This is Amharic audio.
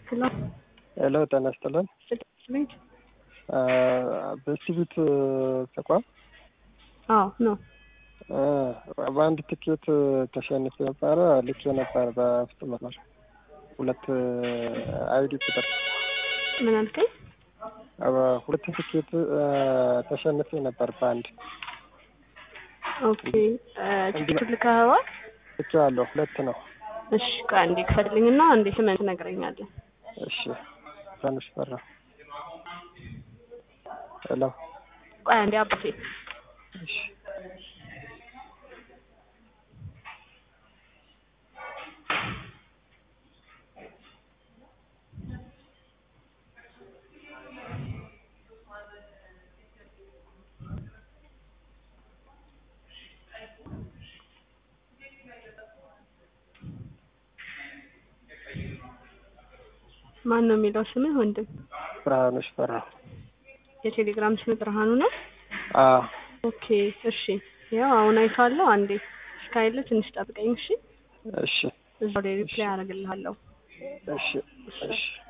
ሄሎ ሄሎ ጤና ይስጥልን። ቤት በሲቪት ተቋም አዎ ነው። በአንድ ትኬት ተሸንፌ ነበረ። ልኬ ነበር በፍጥነት ነው ሁለት አይዲ ቁጥር ምን አልከኝ? ሁለት ትኬት ተሸንፌ ነበር በአንድ ኦኬ ቲኬቱ ልከኸዋል? ልኬ ያለው ሁለት ነው። እሺ ቆይ አንዴ ክፈትልኝና አንዴ ስምህን ትነግረኛለህ። እሺ ትንሽ ፈራ። ሄሎ ቆይ አንዴ አባቴ እሺ ማን ነው የሚለው ስምህ ወንድም? ብርሃኑ ሽፈራ። የቴሌግራም ስም ብርሃኑ ነው? አዎ ኦኬ እሺ። ያው አሁን አይቷለሁ። አንዴ እስካይለ ትንሽ ጠብቀኝ እሺ። እሺ እዛው ላይ ሪፕላይ አደርግልሃለሁ። እሺ እሺ